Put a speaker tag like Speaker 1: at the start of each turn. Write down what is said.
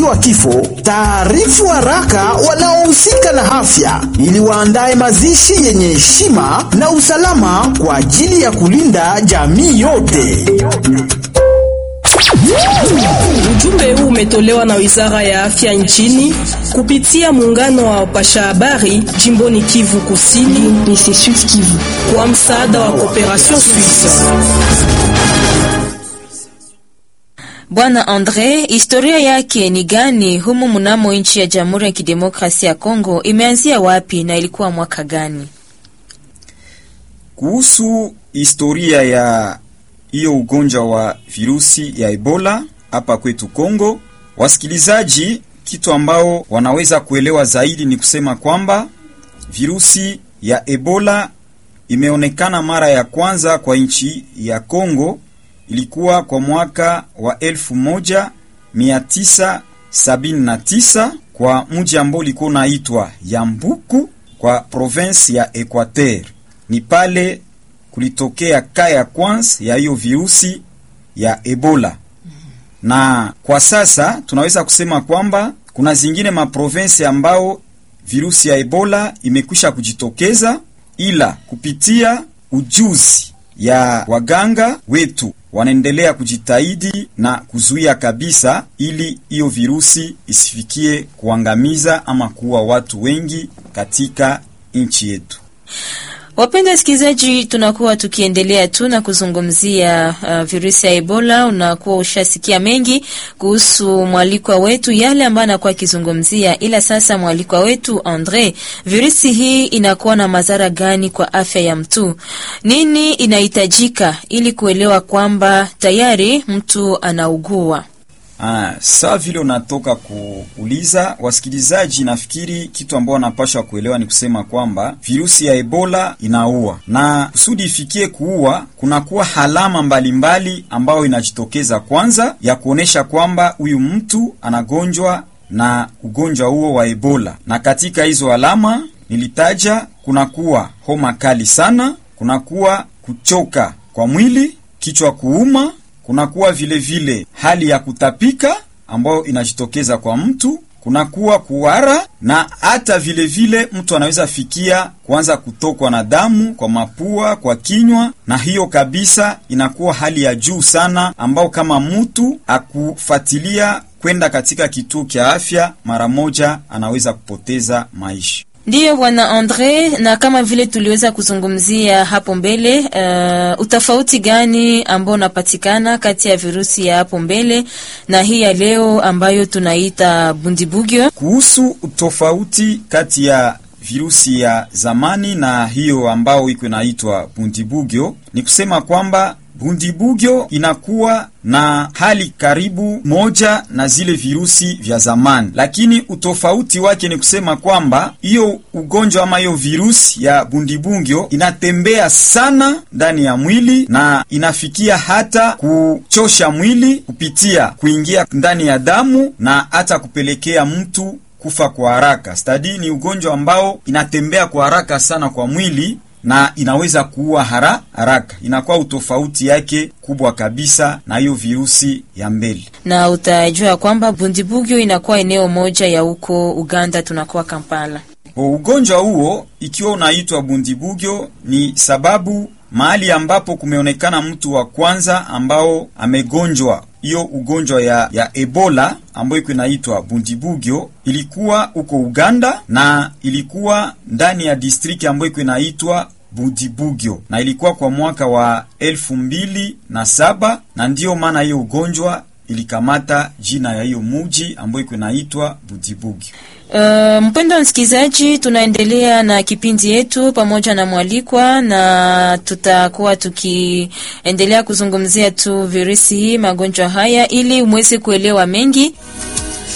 Speaker 1: wa kifo taarifu haraka wanaohusika na afya ili waandae mazishi yenye heshima na usalama kwa ajili ya kulinda jamii yote.
Speaker 2: Ujumbe huu umetolewa na Wizara ya Afya nchini kupitia muungano wa wapasha habari jimboni Kivu Kusini kwa msaada wa Cooperation Suisse.
Speaker 3: Bwana Andre, historia yake ni gani humu mnamo nchi ya Jamhuri ya Kidemokrasia ya Kongo? Imeanzia wapi na ilikuwa mwaka gani?
Speaker 4: Kuhusu historia ya hiyo ugonjwa wa virusi ya Ebola hapa kwetu Kongo, wasikilizaji, kitu ambao wanaweza kuelewa zaidi ni kusema kwamba virusi ya Ebola imeonekana mara ya kwanza kwa nchi ya Kongo ilikuwa kwa mwaka wa 1979 kwa mji ambao ulikuwa unaitwa Yambuku kwa province ya Equateur. Ni pale kulitokea ka ya kwanza ya hiyo virusi ya Ebola, na kwa sasa tunaweza kusema kwamba kuna zingine maprovinsi ambao virusi ya Ebola imekwisha kujitokeza, ila kupitia ujuzi ya waganga wetu wanaendelea kujitahidi na kuzuia kabisa, ili hiyo virusi isifikie kuangamiza ama kuua watu wengi katika nchi yetu.
Speaker 3: Wapenda wasikilizaji, tunakuwa tukiendelea tu na kuzungumzia uh, virusi ya Ebola. Unakuwa ushasikia mengi kuhusu mwalikwa wetu, yale ambayo anakuwa akizungumzia, ila sasa mwalikwa wetu Andre, virusi hii inakuwa na madhara gani kwa afya ya mtu? Nini inahitajika ili kuelewa kwamba tayari mtu anaugua?
Speaker 4: Ah, saa vile unatoka kuuliza wasikilizaji, nafikiri kitu ambao wanapashwa kuelewa ni kusema kwamba virusi ya Ebola inaua, na kusudi ifikie kuua, kunakuwa halama mbalimbali ambayo inajitokeza kwanza ya kuonesha kwamba huyu mtu anagonjwa na ugonjwa huo wa Ebola. Na katika hizo alama nilitaja, kunakuwa homa kali sana, kunakuwa kuchoka kwa mwili, kichwa kuuma kunakuwa vile vile hali ya kutapika ambayo inajitokeza kwa mtu, kunakuwa kuwara na hata vile vile mtu anaweza fikia kuanza kutokwa na damu kwa mapua, kwa kinywa, na hiyo kabisa inakuwa hali ya juu sana, ambao kama mtu akufuatilia kwenda katika kituo cha afya mara moja anaweza kupoteza maisha.
Speaker 3: Ndiyo bwana Andre, na kama vile tuliweza kuzungumzia hapo mbele, uh, utofauti gani ambao unapatikana kati ya virusi ya hapo mbele na hii ya leo ambayo tunaita bundibugyo?
Speaker 4: Kuhusu utofauti kati ya virusi ya zamani na hiyo ambao iko inaitwa bundibugyo, ni kusema kwamba bundibugyo inakuwa na hali karibu moja na zile virusi vya zamani, lakini utofauti wake ni kusema kwamba hiyo ugonjwa ama hiyo virusi ya bundibugyo inatembea sana ndani ya mwili na inafikia hata kuchosha mwili kupitia kuingia ndani ya damu na hata kupelekea mtu kufa kwa haraka. Stadi ni ugonjwa ambao inatembea kwa haraka sana kwa mwili na inaweza kuua hara haraka. Inakuwa utofauti yake kubwa kabisa na hiyo virusi ya mbele,
Speaker 3: na utajua kwamba bundibugyo inakuwa eneo moja ya huko Uganda, tunakuwa Kampala.
Speaker 4: O, ugonjwa huo ikiwa unaitwa bundibugyo ni sababu mahali ambapo kumeonekana mtu wa kwanza ambao amegonjwa hiyo ugonjwa ya, ya Ebola ambayo iko inaitwa bundibugyo ilikuwa huko Uganda na ilikuwa ndani ya distriki ambayo iko inaitwa Bundibugyo na ilikuwa kwa mwaka wa elfu mbili na saba na ndiyo maana hiyo ugonjwa ilikamata jina ya hiyo muji ambayo iko inaitwa Bundibugyo.
Speaker 3: Uh, mpendo wa msikilizaji, tunaendelea na kipindi yetu pamoja na mwalikwa, na tutakuwa tukiendelea kuzungumzia tu virusi hii, magonjwa haya, ili mweze kuelewa mengi